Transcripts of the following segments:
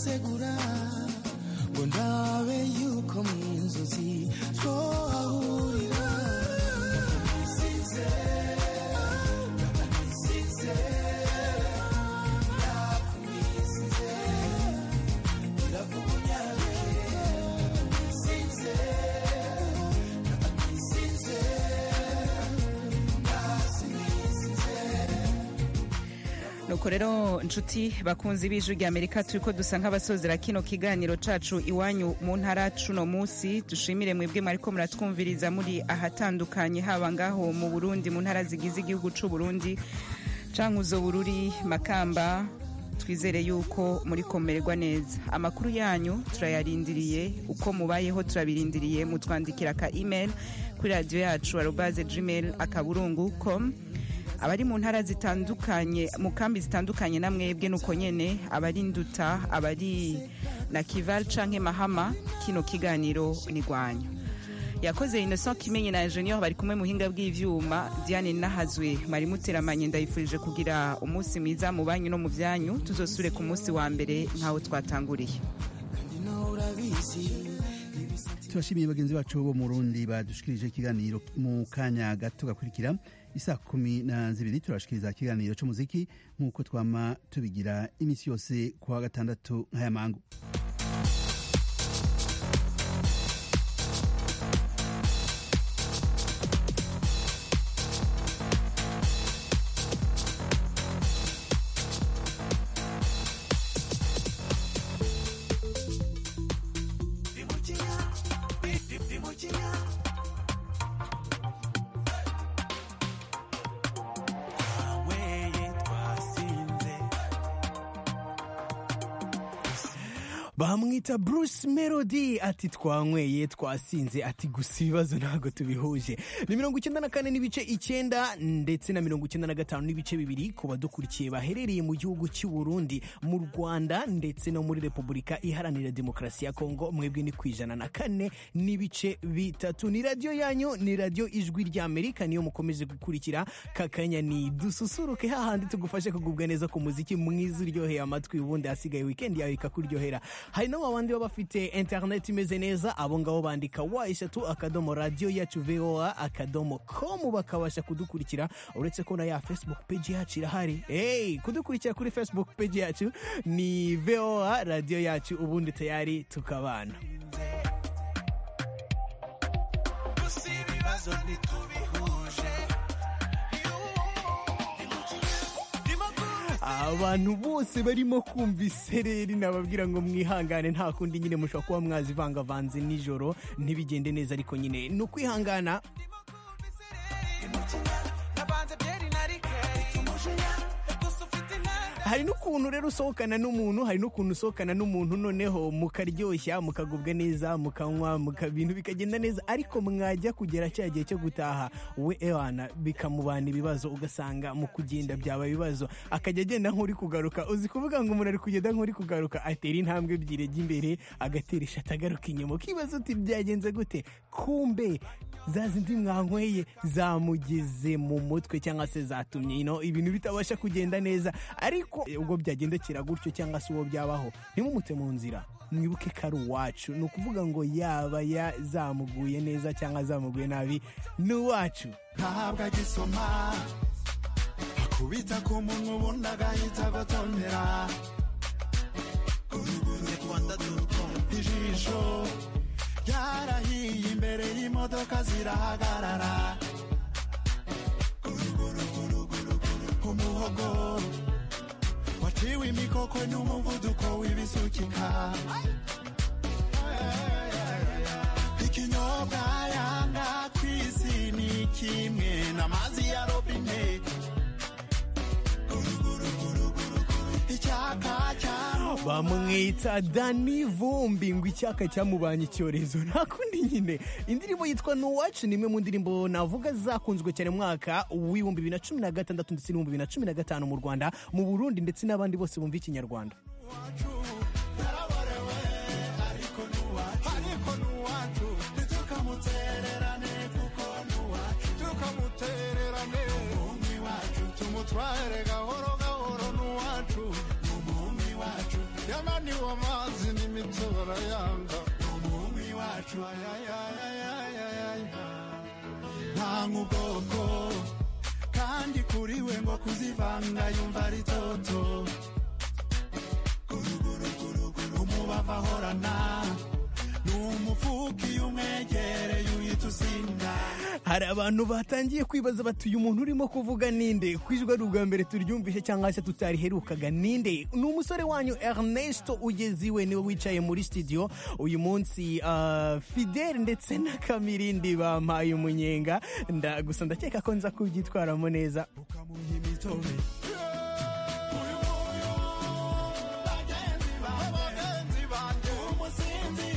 segura ngo ndabe yuko mu nzozi twahurira sinzera sinzera nuko rero nshuti bakunzi b'ijwi rya amerika turi ko dusa nk'abasozera kino kiganiro cacu iwanyu mu ntara cuno munsi dushimire mwebwe mwariko muratwumviriza muri ahatandukanye haba ngaho mu burundi mu ntara zigize igihugu c'uburundi cankuzo bururi makamba twizere yuko muri komererwa neza amakuru yanyu turayarindiriye uko mubayeho turabirindiriye mutwandikira aka email kuri radiyo yacu arobaze gmail akaburungu com abari mu ntara zitandukanye mu kambi zitandukanye na mwebwe nuko nyene abari nduta abari na kival canke mahama kino kiganiro ni gwanyu yakoze innocent kimenyi na ingenieur bari kumwe muhinga bw'ivyuma diane nahazwe mwari muteramanye ndayifurije kugira umunsi mwiza mu banyu no mu vyanyu tuzosubire ku munsi wa mbere nk'aho twatanguriye kandi nawe urabizi ibisa turashimiye bagenzi bacu bo mu Burundi badushikirije ikiganiro mu kanya gato gakurikira isa kumi na zibiri turashikiriza ikiganiro c'umuziki nk'uko twama tubigira imisi yose ku wa gatandatu nk'aya mangu Dimukira, di, di, dimukira. Nawe ye twasinze. bamwita bruce melody ati twanyweye twasinze ati gusa ibibazo ntabwo tubihuje ni mirongo icyenda na kane n'ibice icyenda ndetse na mirongo icyenda na gatanu n'ibice bibiri ku badukurikiye baherereye mu gihugu cy'u burundi mu rwanda ndetse no muri repubulika iharanira demokarasi ya kongo mwebwe ni ku ijana na kane n'ibice bitatu ni radiyo yanyu ni radiyo ijwi rya amerika niyo mukomeje gukurikira kakanya ni dususuruke hahandi tugufashe kugubwa neza ku muziki mwiza uryoheye amatwi ubundi hasigaye wikendi yawe ikakuryohera hari na wabandi baba bafite interineti imeze neza abo ngabo bandika wa eshatu akadomo radiyo yacu voa akadomo komu bakabasha kudukurikira uretse ko na ya facebook page yacu irahari hey, kudukurikira kuri facebook page yacu ni voa radiyo yacu ubundi tayari tukabana Gusa ibibazo ntitubihuje. Dimukira, dimukira. abantu bose barimo kumva isereri nababwira ngo mwihangane nta kundi nyine mushobora kuba mwazivangavanze nijoro ntibigende neza ariko nyine ni ukwihangana hari n'ukuntu rero usohokana n'umuntu hari n'ukuntu usohokana n'umuntu noneho mukaryoshya mukagubwa neza mukanywa muka- ibintu bikagenda neza ariko mwajya kugera cya gihe cyo gutaha we ewana bikamubana ibibazo ugasanga mu kugenda byaba ibibazo akajya agenda nk'uri kugaruka uzi kuvuga ngo umuntu ari kugenda nk'uri kugaruka atera intambwe ebyiri ajya imbere agatera ishati agaruka inyuma ukibaza uti byagenze gute kumbe za zindi mwanyweye zamugize mu mutwe cyangwa se zatumye ino ibintu bitabasha kugenda neza ariko eh, ubwo byagendekera gutyo cyangwa se uwo byabaho ntimumute mu nzira mwibuke ko ari uwacu ni ukuvuga ngo yaba yazamuguye neza cyangwa zamuguye nabi ni uwacu ntabwo agisoma kubita ku munwa ubundi agahita agotomera guhuguye rwanda dutonda ijisho ryarahiye imbere y'imodoka zirahagarara Guruguruguruguru, umuhogo waciwe imikokwe n'umuvuduko w'ibisukika ikinyobwa yanga ku isi ni kimwe n'amazi ya robine icyaka cyaro bamwita dani vumbi ngo icyaka cyamubanye icyorezo nta kundi nyine indirimbo yitwa nuwacu ni imwe mu ndirimbo navuga zakunzwe cyane mu mwaka w'ibihumbi bibiri na cumi na gatandatu ndetse n'ibihumbi bibiri na cumi na gatanu mu rwanda mu burundi ndetse n'abandi bose bumva ikinyarwanda wacu yarabarewe ariko n'uwacu ariko n'uwacu ntitukamutererane kuko n'uwacu tukamutererane umwami wacu tumutware gahoro gahoro n'uwacu umwami wacu nyamara umugabane w'amazi n'imiti barayanga umwami wacu ayayayayayaya ntanga ubwoko kandi kuri we ngo kuzivanga yumva ari toto guruguruguruguru umubavu ahorana ni umufuka iyo umwegereye uhita usinda hari abantu batangiye kwibaza bati uyu muntu urimo kuvuga ninde ku ijwi ari ubwa mbere turyumvise cyangwa se tutariherukaga ninde ni umusore wanyu Ernesto ugeziwe niwe wicaye muri studio uyu munsi ah, Fidel ndetse na Kamirindi bampaye umunyenga nda gusa ndakeka ko nza kubyitwaramo neza ukamuha imitobe bagenzi banjye umusinzi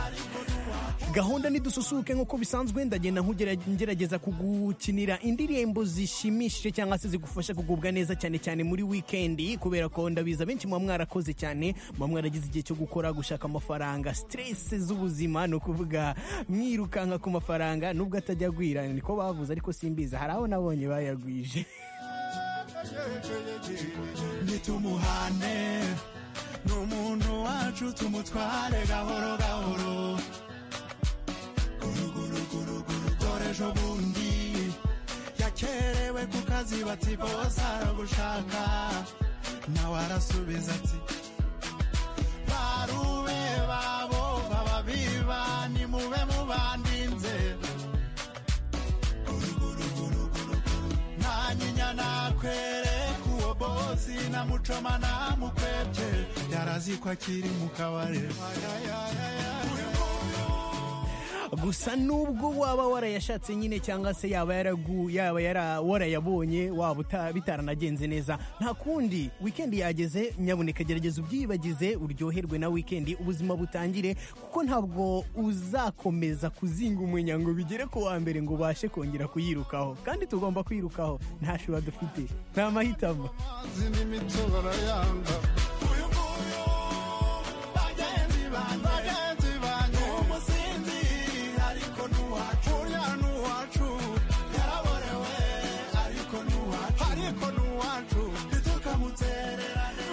ariko ntiwapfa gahunda ntidususuke nk'uko bisanzwe ndagenda nkugera- ngerageza kugukinira indirimbo zishimishije cyangwa se zigufasha kugubwa neza cyane cyane muri wikendi kubera ko ndabiza benshi muba mwarakoze cyane muba mwaragize igihe cyo gukora gushaka amafaranga stress z'ubuzima ni ukuvuga mwirukanka ku mafaranga nubwo atajya agwira niko bavuze ariko simbiza hari abo nabonye bayagwije nitumuhane ni umuntu wacu tumutware gahoro gahoro guruguruguruguru dore ejo bundi yakerewe ku kazi bati bose aragushaka nawe arasubiza ati barube babo bababiba nimube mubandinze nta nyinya nakwereka uwo bosi na mucoma namukwebye yarazi ko akiri mu kabari gusa nubwo waba warayashatse nyine cyangwa se yaba yaragu yaba yara warayabonye waba uta- bitaranagenze neza nta kundi wikendi yageze nyabuneka gerageza ubyibagize uryoherwe na wikendi ubuzima butangire kuko ntabwo uzakomeza kuzinga umunya ngo bigere ku wa mbere ngo ubashe kongera kuyirukaho kandi tugomba kwirukaho nta shuba dufite nta mahitamo amazi n'imiti barayanga uyu nguyu bagenzi banjye bagenzi banjye umusinzi ariko n'uwacu urya n'uwacu yaraborewe ariko n'uwacu ariko n'uwacu ntitukamutererane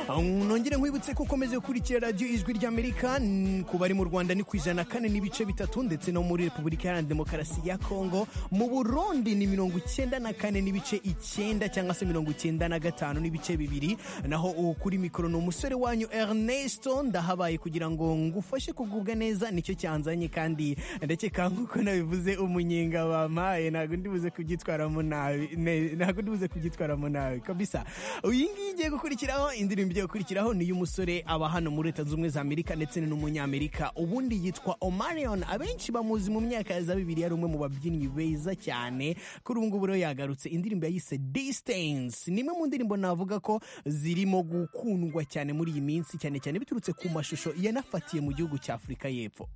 nongere nkwibutse ko ukomeje gukurikira radiyo ijwi ry'amerika n- ku bari mu rwanda ni ku ijana na kane n'ibice bitatu ndetse no muri repubulika iharanira demokarasi ya kongo mu burundi ni mirongo icyenda na kane n'ibice icyenda cyangwa se mirongo icyenda na gatanu n'ibice bibiri naho uwo kuri mikoro ni umusore wanyu ernesto ndahabaye kugira ngo ngufashe kugubwa neza nicyo cyanzanye kandi ndakeka nk'uko nabivuze umunyenga bampaye ntabwo ndibuze kubyitwaramo nabi ne- ntabwo ndibuze kubyitwaramo nabi kabisa iyi ngiyi igiye gukurikiraho indirimbo igiye gukurikiraho ni iy'umusore aba hano muri leta zunze ubumwe za amerika ndetse n'umunyamerika ubundi yitwa omarion abenshi bamuzi mu myaka ya za bibiri yari umwe mu babyinnyi beza cyane kuri ubu ngubu rero yagarutse indirimbo yayise distance ni imwe mu ndirimbo navuga ko zirimo gukundwa cyane muri iyi minsi cyane cyane biturutse ku mashusho yanafatiye mu gihugu cya afurika y'epfo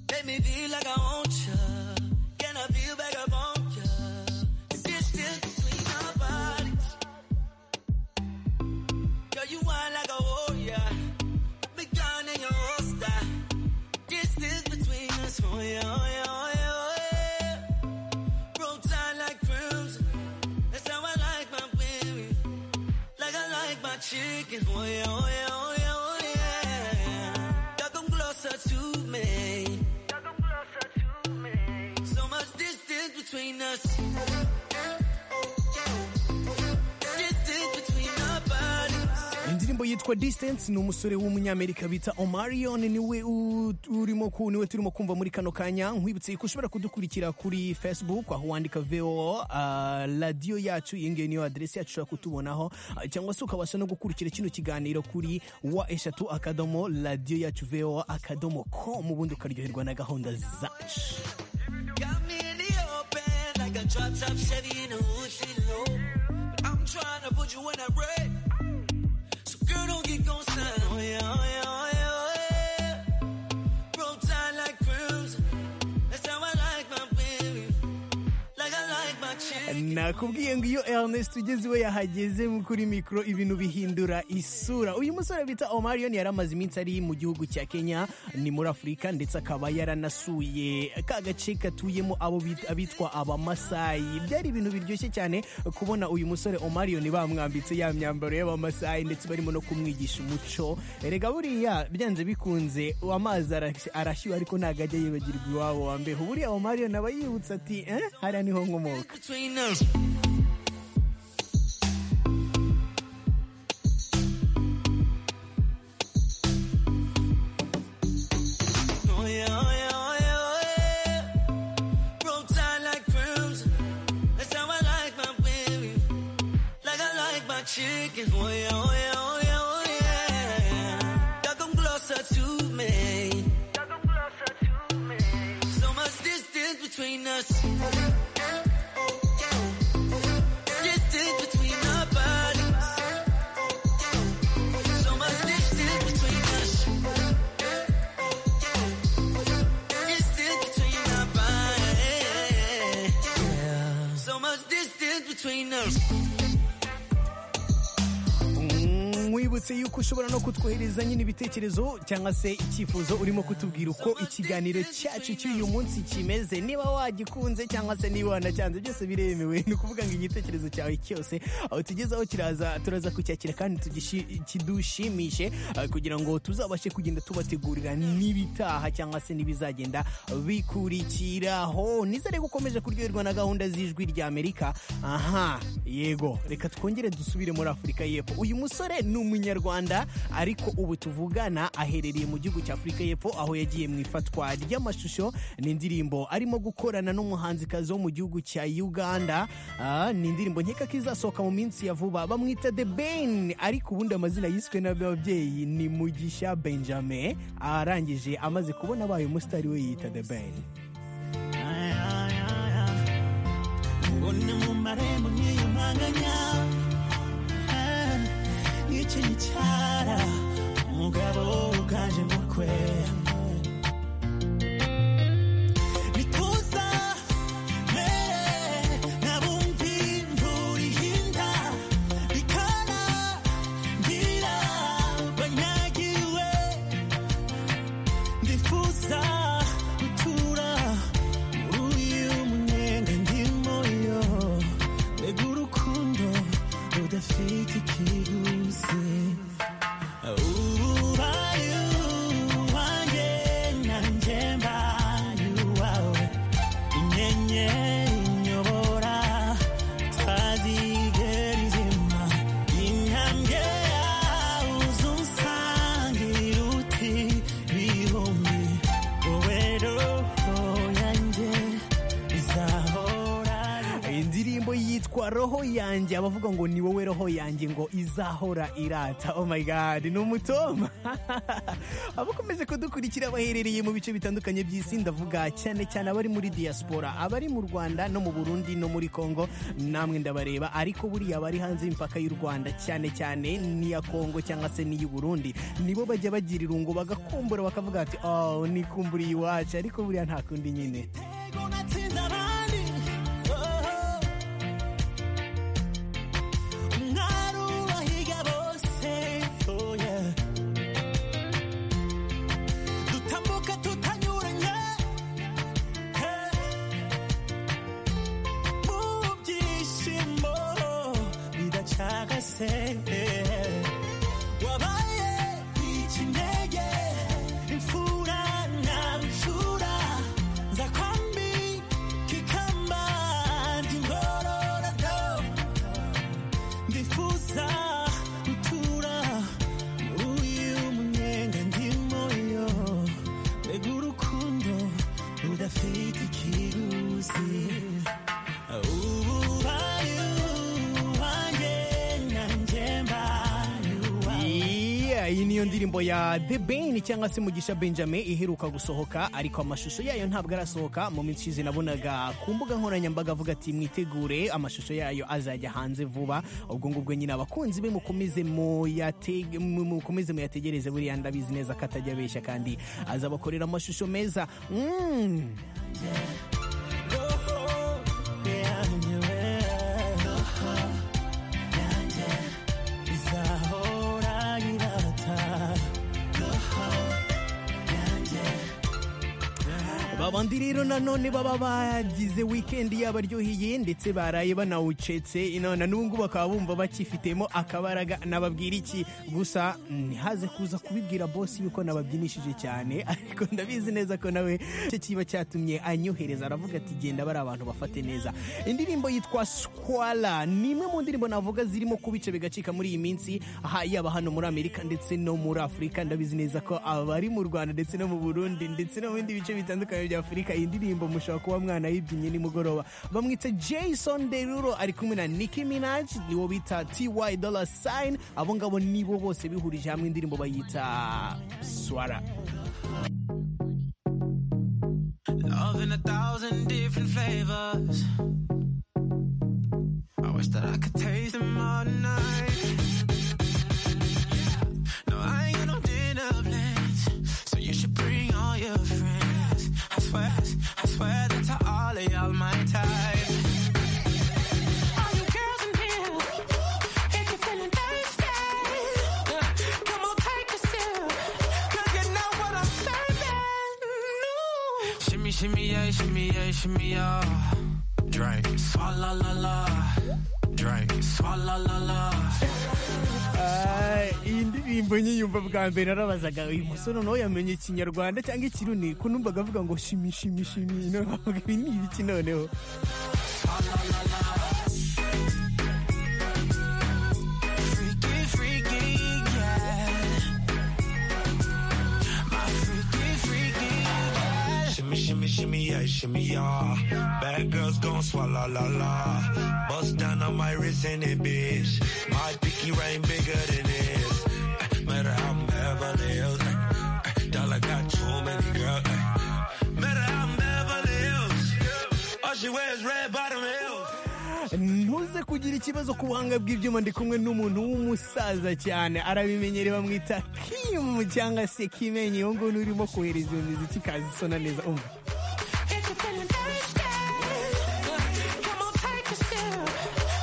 Make me feel like I want ya. Can I feel back up on ya? The distance between our bodies. Girl, you wind like a warrior. Put me down in your holster. Distance between us. Oh yeah, oh yeah, oh yeah, oh yeah. Roll tide like crimson. That's how I like my women. Like I like my chicken. Oh yeah, oh yeah, oh yeah, oh yeah. Y'all come closer to me. So much distance between us. Distance between our bodies. indirimbo yitwa distance ni umusore w'umunyamerika bita omarion niwe u- urimo ku niwe turimo kumva muri kano kanya nkwibutse ko ushobora kudukurikira kuri facebook aho wandika vo radiyo yacu iyi ngiyi niyo aderesi yacu ushobora kutubonaho ah, cyangwa se ukabasha no gukurikira kino kiganiro kuri wa eshatu akadomo radiyo yacu vo akadomo com ubundi ukaryoherwa na gahunda zacu Got me in the open like a drop top Chevy in a hoodie low. But I'm trying to put you in that red. So girl, don't get ghosted. Oh yeah, oh yeah, oh yeah, oh yeah. Roll tide like crimson. That's how I like my baby. Like I like my chicken. nakubwiye ngo iyo Ernest ugeze iwe yahageze mu kuri mikoro ibintu bihindura isura uyu musore bita Omarion yari amaze iminsi ari mu gihugu cya Kenya ni muri Afurika ndetse akaba yaranasuye ka gace katuyemo abo bit- abitwa abamasayi byari ibintu biryoshye cyane kubona uyu musore Omarion bamwambitse ya myambaro y'abamasayi ndetse barimo no kumwigisha umuco erega buriya byanze bikunze amazi arash- arashyuha ariko ntabwo ajya yibagirwa iwabo wa mbeho buriya Omarion aba yibutsa ati eh hariya niho nkomoka between us. Oh, yeah, oh, yeah, oh, yeah, oh, yeah. Roll tide like crimson. That's how I like my baby. Like I like my chicken. Oh, yeah, oh, yeah, oh, yeah, oh, yeah. Y'all come closer to me. So much distance between us. Distance between our bodies. So much distance between us. Distance between our bodies. Yeah. So much distance between us. mwibutse yuko ushobora no kutwohereza nyine ibitekerezo cyangwa se icyifuzo urimo kutubwira uko ikiganiro cyacu cy'uyu munsi kimeze niba wagikunze cyangwa se niba wanacyanze byose biremewe ni ukuvuga ngo igitekerezo cyawe cyose aho tugezeho kiraza turaza kucyakira kandi tugishi- kidushimishe eh, kugira ngo tuzabashe kugenda tubategurira n'ibitaha cyangwa se n'ibizagenda bikurikiraho nizere ko ukomeje kuryoherwa na gahunda z'ijwi rya amerika aha yego reka twongere dusubire muri afurika y'epfo uyu musore ni umunyarwanda ariko ubu tuvugana aherereye mu gihugu cya afurika y'epfo aho yagiye mu ifatwa ry'amashusho n'indirimbo arimo gukorana n'umuhanzikazi wo mu gihugu cya uganda Ah, ni indirimbo nkeka ko izasohoka mu minsi ya vuba bamwita the ben ariko ubundi amazina yiswe n'ababyeyi ni mugisha benjamin arangije amaze kubona abaye umusitari we yita the ben ubona mu marembo nk'iyo mpanganya iki ni cyara umugabo uganje mu kwe bituza eh, nabumvi nturihinda bikara ngira banyagiwe ndifuza gutura muri uyu munyenga ndimo yo mbega urukundo rudafite ikiguzi ubaye uwanjye nanjye mbaye uwawe inyenyeri inyobora utazigera izima inyange yawe uzusangira uti bihumbi wowe roho yanjye izahora indirimbo yitwa roho yanjye abavuga ngo ni wowe roho yanjye ngo izahora irata oh my god ni umutoma abakomeze kudukurikira baherereye mu bice bitandukanye by'isi ndavuga cyane cyane abari muri diaspora abari mu rwanda no mu burundi no muri congo namwe ndabareba ariko buriya abari hanze y'imipaka y'u rwanda cyane cyane n'iya congo cyangwa se n'iy'u burundi nibo bajya bagira irungu bagakumbura bakavuga ati oh nikumburiye iwacu ariko buriya nta kundi nyine Ego natsinze abandi umwari ubahiga bose oya dutambuka tutanyuranye mu byishimo bidacagase wabaye ikinege imfura na rucura nza kwambi kikamba ndingorora do ndifuza gutura muri uyu munyenga ndimo yo mbega urukundo rudafite ikiguzi ubaye uwanjye nanjye mbaye uwawe Yeah, iyi niyo ndirimbo ya The Ben cyangwa se Mugisha Benjamin iheruka gusohoka ariko amashusho yayo ntabwo arasohoka mu minsi ishize nabonaga ku mbuga nkoranyambaga avuga ati mwitegure amashusho yayo azajya hanze vuba ubwo ngubwo nyine abakunzi be mukomeze muyatege- mu- mukomeze muyategereze buriya ndabizi neza ko atajya abeshya kandi azabakorera amashusho meza mm. roho yanjye we babandi rero nanone baba bagize wikendi yabaryoheye ndetse baraye banawucetse none n'ubu bakaba bumva bakifitemo akabaraga nababwira iki gusa ntihaze kuza kubibwira bosi yuko nababyinishije cyane ariko ndabizi neza ko nawe icyo kiba cyatumye anyohereza aravuga ati genda bari abantu bafate neza indirimbo yitwa squala ni imwe mu ndirimbo navuga zirimo kubica bigacika muri iyi minsi aha yaba hano muri amerika ndetse no muri afurika ndabizi neza ko abari mu rwanda ndetse no mu burundi ndetse no mu bindi bice bitandukanye bya afurika iyi ndirimbo mushobora kuba mwana yibyinnye nimugoroba bamwita jason derulo ari kumwe na nicki minaj niwo bita ty dollar sign abo ngabo nibo bose bihurije hamwe indirimbo bayita swara Love in a thousand different flavors. I wish that I could taste them all night. No, I ain't got no dinner plans, so you should bring all your friends. I swear, I swear that to all of y'all my type. All you girls in here, if you're feeling thirsty, come on, take a sip, 'cause you know what I'm serving. Shimmy, shimmy, yeah, shimmy, yeah, shimmy, yeah. Drink, swalla la la. Drink, swalla la la. Ah, iyi ndirimbo nyiyumva bwa mbere narabazaga uyu musore nawe yamenye ikinyarwanda cyangwa ikirundi ko numvaga avuga ngo shimi shimi shimi none avuga ibi ni ibiki noneho Freaky, freaky, yeah. My freaky, freaky, yeah. Shimmy, shimmy, shimmy, yeah, shimmy, yeah. Bad girls gon' swallow la la. Bust down on my wrist and it, bitch. My pinky ring bigger than this. Eh, Matter how I'm Beverly Hills. eh, eh, Dollar got too many girls. eh. Matter how I'm Beverly Hills. All she wears red bottom heels. ntuze kugira ikibazo ku buhanga bw'ibyuma ndi kumwe n'umuntu w'umusaza cyane arabimenyere bamwita kimu cyangwa se kimenyi uwo nguwo urimo kohereza iyo miziki ikaza isona neza umva If you're feeling thirsty, come on, take a sip,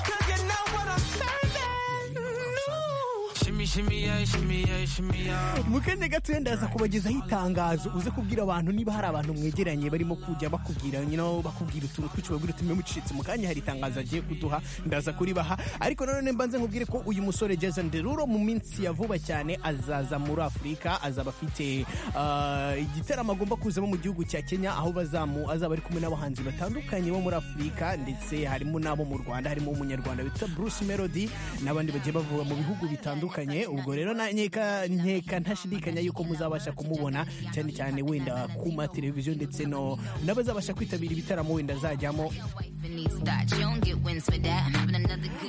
'cause you know what I'm serving. Ooh. Shimmy, shimmy, yeah, shimmy, yeah, shimmy, yeah. mu kanya gatoya ndaza kubagezaho itangazo uze kubwira abantu niba hari abantu mwegeranye barimo kujya bakubwira you know, bakubwira utuntu twinshi babwira uti mwe mucitse mu kanya hari itangazo agiye kuduha ndaza kuribaha ariko nanone mbanze nkubwire ko uyu musore Jason Derulo mu minsi ya vuba cyane azaza muri Afurika azaba afite ah, igitaramo agomba kuzamo mu gihugu cya Kenya aho bazamu azaba ari kumwe n'abahanzi batandukanye bo muri Afurika ndetse harimo n'abo mu Rwanda harimo umunyarwanda bita Bruce Melody n'abandi bagiye bavuga mu bihugu bitandukanye ubwo rero na nkeka nkeka ntashidikanya yuko muzabasha kumubona cyane cyane wenda ku ma televiziyo ndetse no n'abazabasha kwitabira ibitaramo wenda azajyamo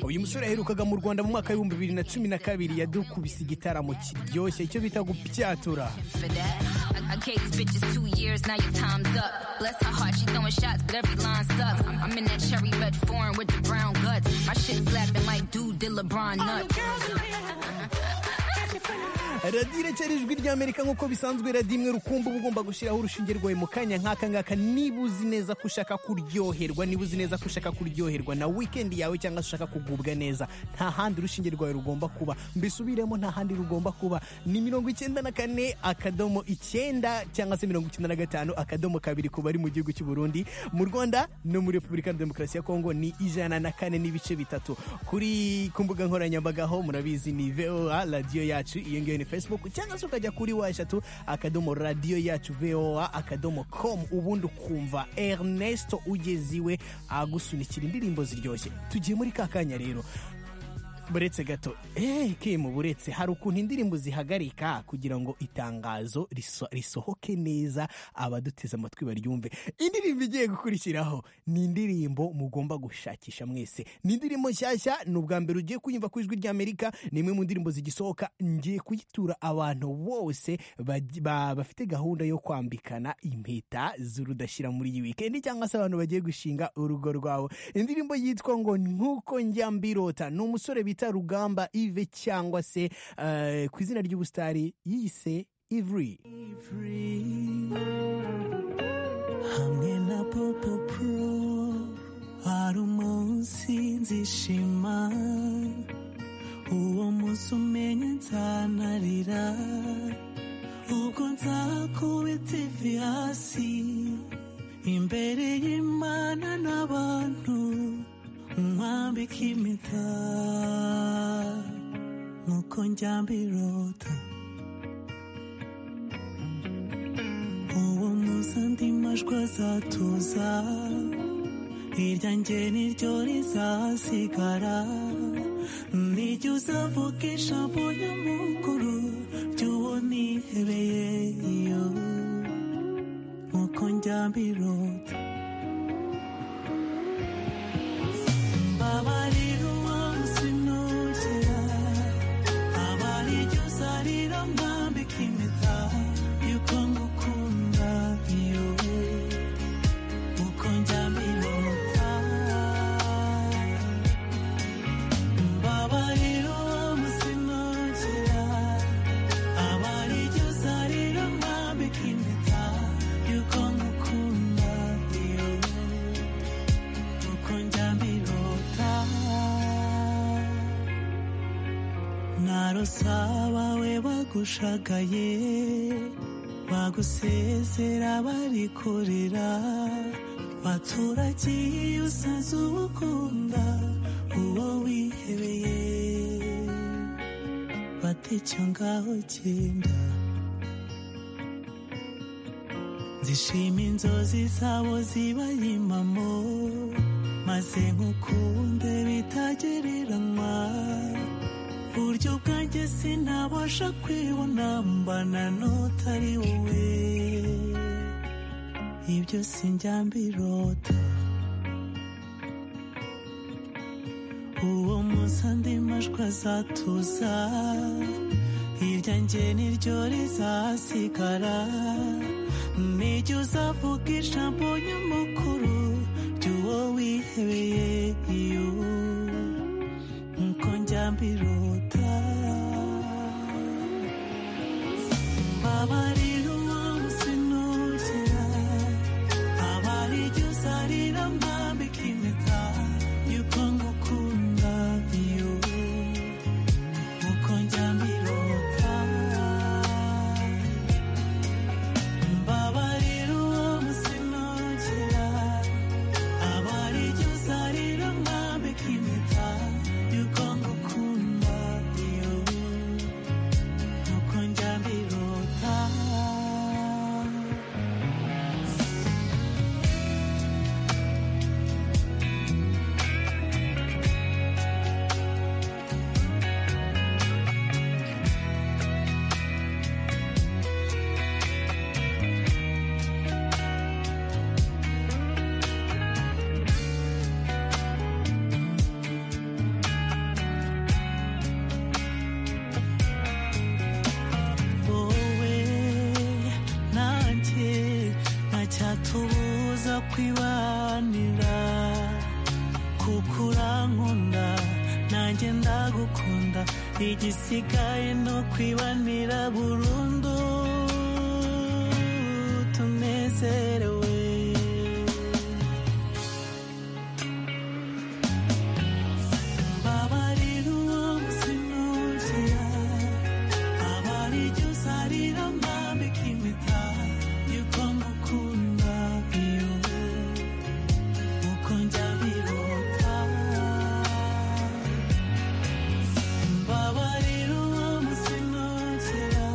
uyu musore yaherukaga mu Rwanda mu mwaka w'ibihumbi bibiri na cumi na kabiri yadukubise igitaramo kiryoshye icyo bita gupyatura for that. I, I gave these bitches two years, now your time's up. Bless her heart, she throwing shots, but every line sucks. I'm, I'm in that cherry red foreign with the brown guts. My shit slapping like dude did LeBron nuts. radiyo iracyari ijwi ry'amerika nk'uko bisanzwe radiyo imwe rukumbi uba ugomba gushyiraho urushinge rwawe mu kanya nk'aka ngaka niba uzi neza ko ushaka kuryoherwa niba uzi neza ko ushaka kuryoherwa na wikendi yawe cyangwa se ushaka kugubwa neza nta handi urushinge rwawe rugomba kuba mbisubiremo nta handi rugomba kuba ni mirongo icyenda na kane akadomo icyenda cyangwa se mirongo icyenda na gatanu akadomo kabiri ku bari mu gihugu cy'u Burundi mu Rwanda no muri Repubulika ya Demokarasi ya Kongo ni ijana na kane n'ibice bitatu kuri ku mbuga nkoranyambaga ho murabizi ni VOA radiyo yacu iyo ngiyo ni Facebook cyangwa se ukajya kuri wa eshatu akadomo radiyo yacu VOA akadomo com ubundi ukumva Ernesto ugeze iwe agusunikira indirimbo ziryoshye tugiye muri ka kanya rero buretse gato eh kimu buretse hari ukuntu indirimbo zihagarika kugira ngo itangazo riso- risohoke neza abaduteze amatwi baryumve indirimbo igiye gukurikiraho ni indirimbo mugomba gushakisha mwese ni indirimbo nshyashya ni ubwa mbere ugiye kuyumva ku ijwi ry'amerika ni imwe mu ndirimbo zigisohoka ngiye kuyitura abantu bose baj- ba- bafite gahunda yo kwambikana impeta z'urudashyira muri iyi wikendi cyangwa se abantu bagiye gushinga urugo rwawe indirimbo yitwa ngo nkuko njya mbirota ni umusore bita rugamba ive cyangwa se eh, ku izina ry'ubusitari yise ivuri hamwe na popo pro hari umunsi nzishima uwo munsi umenye nzanarira ubwo nzakubita ivi hasi imbere y'imana n'abantu mwambika impeta nuko njya mbirota uwo munsi andi majwi azatuza irya njye niryo rizasigara nijya uzavuga ijambo nyamukuru ry'uwo nihebeye iyo nkuko njya mbirota mbabarira umunsi nugera abari iryo uzarira mwambika impeta yuko ngukunda iyo nkuko njya mbirota mbabarira umunsi nugera abari iryo uzarira mwambika impeta yuko ngukunda iyo uko njya mbirota narosa abawe bagushagaye bagusezera bari kurira baturagiye usaze ubukunda uwo wihebeye bata icyo ngaho genda zishima inzozi zabo zibaye impamo maze nkukunde bitagereranywa buryo bwanjye sinabasha kwibona mbana n'utari wowe ibyo sinjya mbirota uwo munsi andi majwi azatuza irya njye niryo rizasigara nijya uzavuga ijambo nyamukuru ry'uwo wihebeye iyo nkuko njya mbirota mbabarira umunsi nugera abari iryo uzarira mwambika impeta yuko ngukunda iyo nkuko njya mbirota mbabarira umunsi nugera abari iryo uzarira mwambika impeta yuko ngukunda iyo nkuko njya mbirota wowe nanjye ntacyatubuza kwibanira kuko urankunda nanjye ndagukunda igisigaye no kwibanira burundu tunezerewe mbabarira uwo munsi nugera abari iryo uzarira mwambika impeta yuko ngukunda iyo uko njya mbirota mbabarira uwo munsi nugera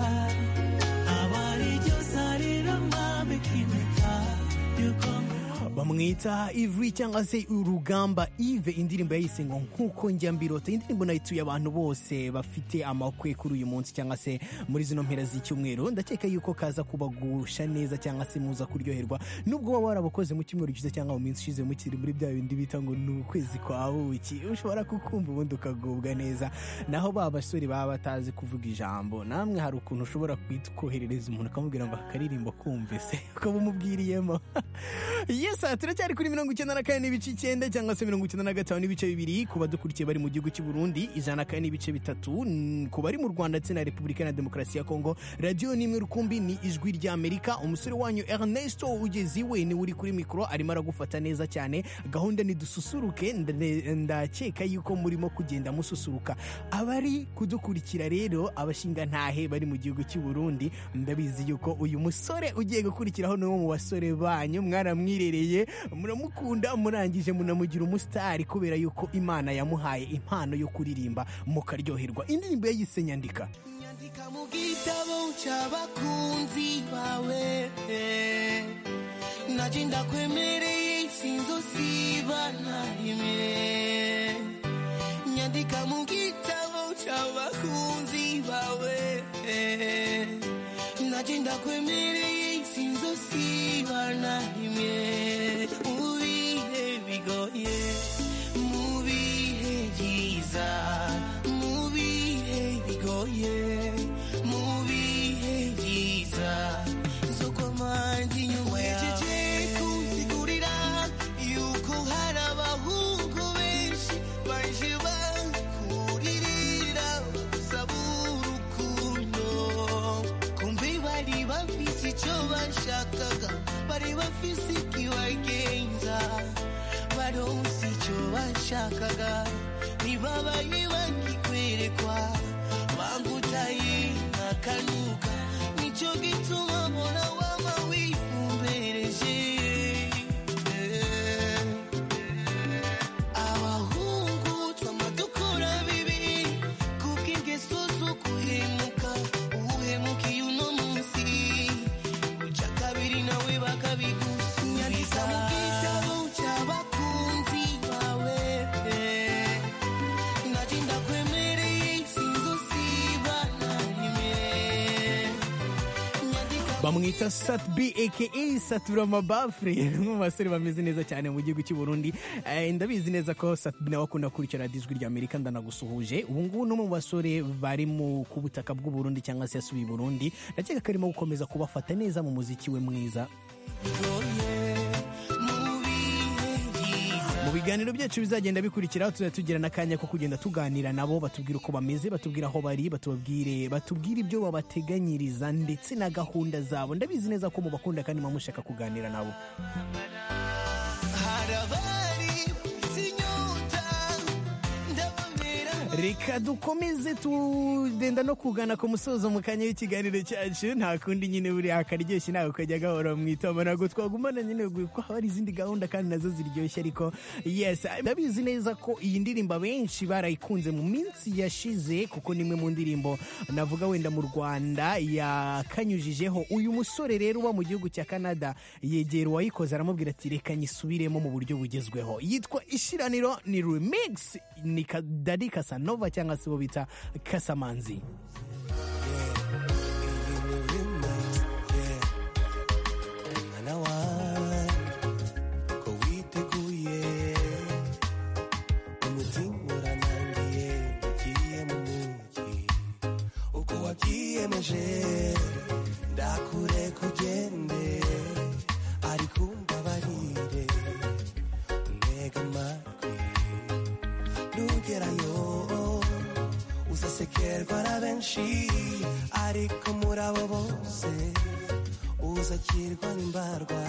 abari iryo uzarira mwambika impeta yuko ngukunda bamwita ivuri cyangwa se urugamba ive indirimbo yayise ngo nkuko njya mbirota iyi ndirimbo nayituye abantu bose bafite amakwe kuri uyu munsi cyangwa se muri zino mpera z'icyumweru ndakeka yuko kaza kubagusha neza cyangwa se muza kuryoherwa nubwo waba warabukoze mu cyumweru gishize cyangwa mu minsi ishize mukiri muri bya bindi bita ngo ni ukwezi kwa buki ushobora kukumva ubundi ukagubwa neza naho ba basore baba batazi kuvuga ijambo namwe hari ukuntu ushobora kwita ukoherereza umuntu ukamubwira ngo akaririmbo kumve se ukaba umubwiriyemo yes aha, turacyari ari kuri mirongo icyenda na kane n'ibice icyenda cyangwa se mirongo icyenda na gatanu n'ibice bibiri ku badukurikiye bari mu gihugu cy'u Burundi ijana na kane n'ibice bitatu n- ku bari mu Rwanda ndetse na Repubulika na Demokarasi ya Kongo radiyo nimwe rukumbi ni ijwi ry'Amerika umusore wanyu Ernesto ugeze iwe ni uri kuri mikoro arimo aragufata neza cyane gahunda ni dususuruke nde- ndakeka yuko murimo kugenda mususuruka abari kudukurikira rero abashinga ntahe bari mu gihugu cy'u Burundi ndabizi yuko uyu musore ugiye gukurikiraho ni umwe mu basore banyu mwaramwirereye muramukunda murangije munamugira umusitari kubera yuko imana yamuhaye impano yo kuririmba mukaryoherwa indirimbo ye yise nyandika nyandika mu gitabo cy'abakunzi bawe najye ndakwemereye sinzosiba na rimwe nyandika mu gitabo cy'abakunzi bawe najye ndakwemereye sinzosiba na rimwe mu bihe bigoye mu bihe byiza mu bihe bigoye mu bihe byiza zo kwamanje inyuma yawe kunsigurira yuko hari abahungu benshi baje bankuririra basaba urukundo kumbe bari bafise icyo bashakaga bari bafise ikibagenza baronse icyo bashakaga ntibabaye bagikwerekwa bangutaye nkakanuka nicyo gituma mbona waba wifumbereje abahungu twama dukora bibi kuko ingeso zo guhemuka uhemukiye uno munsi uca kabiri nawe bakabigusubiza mu gitabo cy'abakunzi bawe najye ndakwemereye sinzosiba na rimwe bamwita sat b aka satura amabafure ni mu basore bameze neza cyane mu gihugu cy'u Burundi Eh, ndabizi neza ko sat b nawe akunda gukurikira radiyo ijwi ry'amerika ndanagusuhuje ubu ngubu ni umwe mu basore bari mu ku butaka bw'u Burundi cyangwa se yasubiye i Burundi ndakeka ko arimo gukomeza kubafata neza mu muziki we mwiza mu biganiro byacu bizagenda bikurikiraho tuzajya tugira n'akanya ko kugenda tuganira nabo batubwira uko bameze batubwira aho bari batubabwire batubwire ibyo babateganyiriza ndetse na gahunda zabo ndabizi neza ko mubakunda kandi muba mushaka kuganira nabo harabari sinyota ndababera reka dukomeze tugenda no kugana ku musozo mu kanya w'ikiganiro cyacu nta kundi nyine buriya akaryoshye nawe ukajya gahora mu itama ntabwo twagumana nyine kuko haba hari izindi gahunda kandi nazo ziryoshye ariko yes ndabizi neza ko iyi ndirimbo benshi barayikunze mu minsi yashize kuko ni imwe mu ndirimbo navuga wenda mu rwanda yakanyujijeho uyu musore rero uba mu gihugu cya canada yegera uwayikoze aramubwira ati reka nyisubiremo mu buryo bugezweho yitwa ishiraniro ni remix ni ka- Daddy Casanova cyangwa se bo bita Kasamanzi mwana wawe ko witeguye umutima uranangiye ugiye mu mujyi uko wabyiyemeje ndakure kugende ariko umbabarire ntega amatwi nugerayo uzasekerwa na benshi ariko muri abo bose uzakirwa n'imbarwa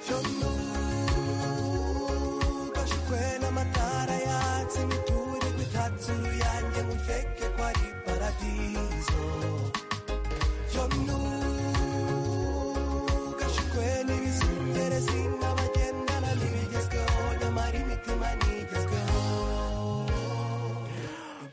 yonugashikwe n'amatara yatse imiturirwa itatse uruyange muteke ko ari paradizo yonugashikwe n'ibizungerezi nk'abagendana n'ibigezweho nyamara imitima ntigezweho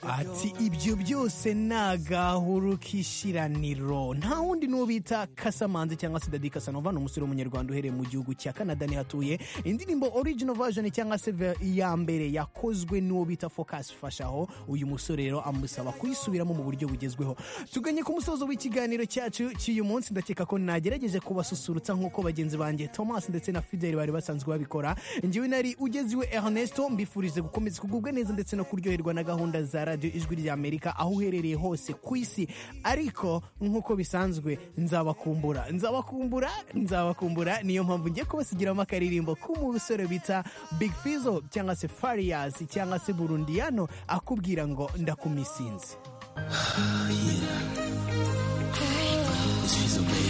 ati ibyo byose nagahuru k'ishiraniro nta wundi n'uwo bita Kasamanzi cyangwa se Daddy Casanova ni umusore w'umunyarwanda uhereye mu gihugu cya Canada niho atuye indirimbo original version cyangwa se ver- iya mbere yakozwe n'uwo bita Focus Fashaho uyu musore rero amusaba kuyisubiramo mu buryo bugezweho tuganye ku musozo w'ikiganiro cyacu cy'uyu munsi ndakeka ko nagerageje kubasusurutsa nk'uko bagenzi banjye Thomas ndetse na Fidel bari basanzwe babikora njyewe nari ugeziwe Ernesto mbifurije gukomeza kugubwa neza ndetse no kuryoherwa na gahunda za radio radiyo ijwi ry'amerika aho uherereye hose ku isi ariko nk'uko bisanzwe nzabakumbura nzabakumbura nzabakumbura niyo mpamvu ngiye kubasigiramo akaririmbo k'umusore bita big fizo cyangwa se farias cyangwa se burundiyano akubwira ngo ndakumisinze It's feasible.